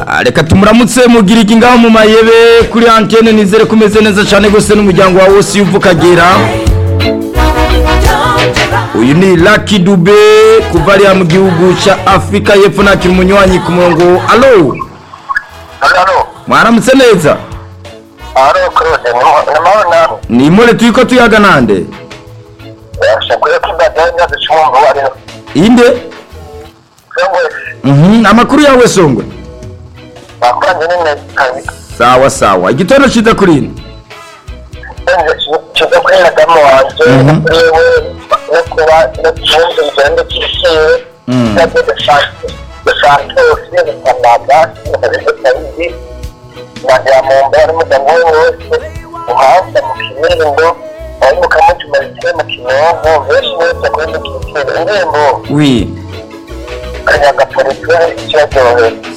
Ah, reka tumuramutse mugira iki ngaho mu mayebe kuri antene nizere ko umeze neza cyane rwose n'umuryango wawe wose iyo uva ukagera uyu ni Lucky Dube kuva ariya mu gihugu cya Afurika y'Epfo nakira umunywanyi ku murongo alo Halo, mwaramutse neza halo Claude, ni mahoro nawe. ni imore turi ko tuyaga nande Yashakwiye ko imbagara imyaka icumi ngo bari inde yewe Mhm, amakuru yawe songwe bakoranye n'inkotanyi sawa sawa igitondo cyiza kuri ino kiza kuri madamu wanjye yewe no kuba no kubundi ngendo kisiwe cyangwa desantosi bikanaga bikabizi nagira mu mba yari mugabo we wese umuhanda mu kimiringo wari mukamutumarikiwe mu kinonko benshi bose kuri mu kintu indirimbo wi kanyaga polisi kiraryohera